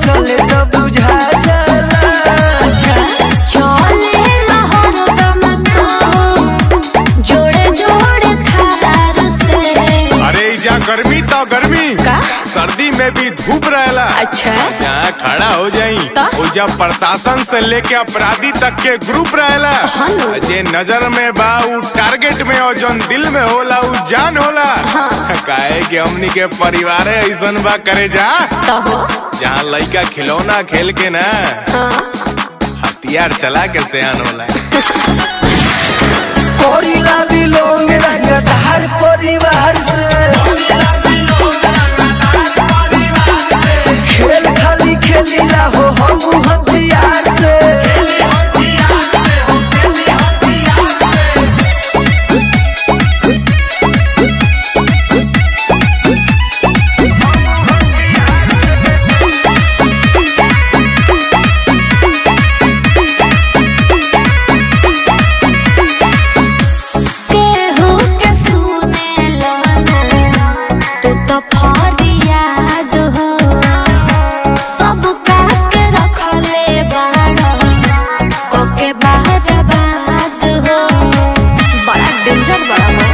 चले तो बुझा जाला चले हरदम तो जोड़े जोड़े थार से अरे जा गर्मी तो गर्मी का? सर्दी में भी धूप रहेला अच्छा जहाँ खड़ा हो जाई तो? वो जब प्रशासन से लेके अपराधी तक के ग्रुप रहेला हाँ न। जे नजर में बा उ टारगेट में और जौन दिल में होला उ जान होला काहे कि हमनी के परिवार ऐसन बा करे जा तो हो जहाँ लइका खिलौना खेल के ना हाँ हथियार चला के सयान होला कोरिला बिलोंग रंगदार परिवार से खेल खाली खेलीला हो हम हथियार से केहू के सुने लाना तू तो फरियाद हो सब काट रखले बाड़ा कोके बाद बाद हो बड़ा डेंजर बड़ा हो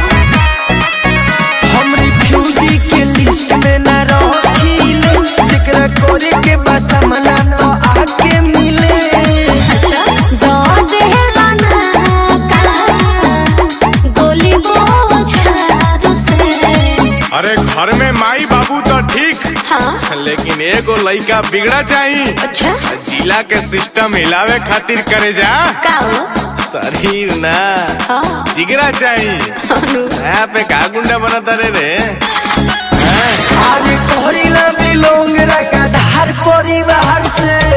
हम रिफ्यूजी के लिस्ट में न रखिले जेकरा करे के बस मना तो आके मिले अच्छा दो देला ना का गोली बोझार से अरे घर में माई बाबू तो ठीक हाँ लेकिन एगो लइका बिगड़ा चाही अच्छा जिला के सिस्टम हिलावे खातिर करे जा का हो शरीर ना हाँ जिगरा चाही अनु यहाँ पे का गुंडा बनता रे रे हैं? अरे कोरिला बिलोंग रंगदार परिवार से